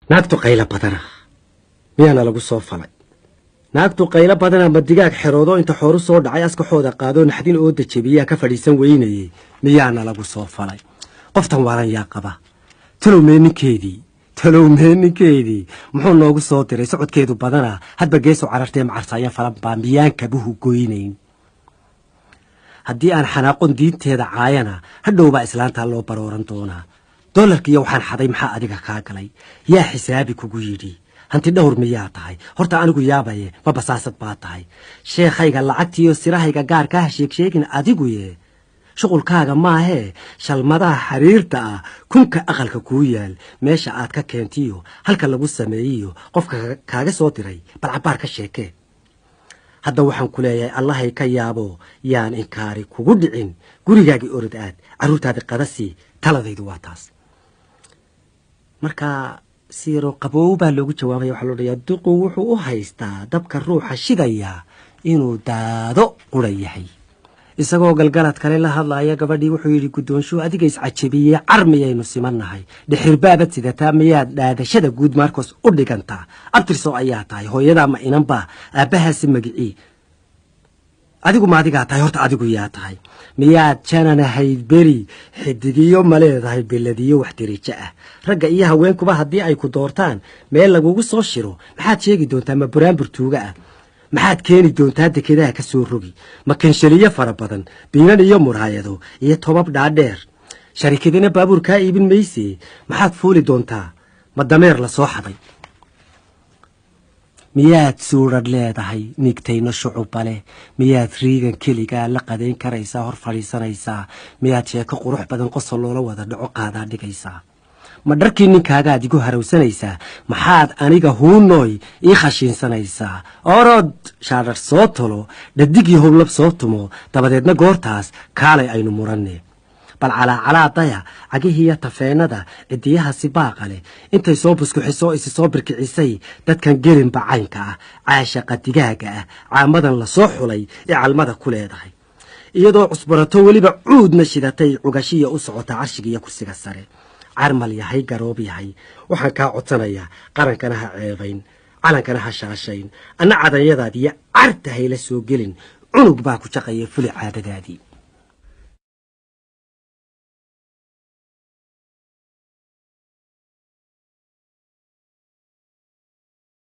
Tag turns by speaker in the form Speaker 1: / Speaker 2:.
Speaker 1: naagtu qaylo badana miyaana lagu soo falay naagtu qaylo badana ma digaag xeroodo inta xooru soo dhacay askaxooda qaadoo naxdin oo dajabiyaa ka fadhiisan weynayey miyaana lagu soo falay qoftan waalan yaa qaba talowmee ninkeedii talowmee ninkeedii muxuu noogu soo diray socodkeedu badana hadba geesu carartee macarsaayan falan baa miyaan kabuhu goynayn haddii aan xanaaqon diinteeda caayana hadhowbaa islaantaa loo barooran doonaa dolarkiiyo waxaan xaday maxaa adiga kaa galay yaa xisaabi kugu yidhi hanti dhowr miyaa tahay horta anigu yaabaye ma basaasad baa tahay sheekhayga lacagtiiyo sirahayga gaarkaaha sheegsheegin adiguye shuqulkaaga maahee shalmadaha xiriirta ah kunka aqalka kuu yaal meesha aad ka keentiyo halka lagu sameeyiyo qofka kaaga soo diray bal cabbaar ka sheekee hadda waxaan ku leeyahay allahay ka yaabo yaan inkaari kugu dhicin gurigaagii orod aad carruurtaadi qadasii taladaydu waa taas marka siiro qaboow baa loogu jawaabaya waxaa loo dhayaa duqu wuxuu u haystaa dabka ruuxa shidaya inuu daado qura yahay isagoo galgalad kale la hadlaaya gabadhii wuxuu yidhi guddoonshuhu adiga iscajabiyey car miyaynu simannahay dhixirbaabad sidataa miyaad dhaadashada guud maarkoos u dhigantaa abtirso ayaa tahay hooyadaa ma inanbaa aabbahaasi magicii adigu ma adigaa tahay horta adigu yaa tahay miyaad jananahayd beri xidigiyo ma leedahay beladiyo wax dirijo ah ragga iyo haweenkuba haddii ay ku doortaan meel lagugu soo shiro maxaad sheegi doontaa ma buraanbur tuuga ah maxaad keeni doontaa dekedaha ka soo rogi ma kanshaliyo fara badan biinan iyo muraayado iyo tobab dhaadheer sharikadina baabuur kaa iibin mayse maxaad fuuli doontaa ma dameer la soo xaday miyaad suuradh leedahay nigtayno shucuba leh miyaad riigan keligaa la qadayn karaysaa hor fadhiisanaysaa miyaad sheeko qurux badan qosol loola wada dhaco qaadaa dhigaysaa ma dharkii ninkaagaad igu harowsanaysaa maxaad aniga huunooy ii khashiinsanaysaa orod shaadhar soo tolo dhadigii howlab soo tumo dabadeedna goortaas kaalay aynu muranne bal calaacalaadaya cagihiiyo tafeenada cidiyaha sibaaqa leh intay soo buskuxisoo isi soo birkicisay dadkan gelinba caynka ah caashaqa digaaga ah caamadan la soo xulay ee calmada ku leedahay iyadoo cusbarato weliba cuudna shidatay cugashiya u socota carshiga iyo kursiga sare carmal yahay garoob yahay waxaan kaa codsanayaa qarankana ha ceebayn calankana ha shaashayn anna cadanyadaadiiyo cartahay la soo gelin cunug baa ku jaqaya fuli caadadaadii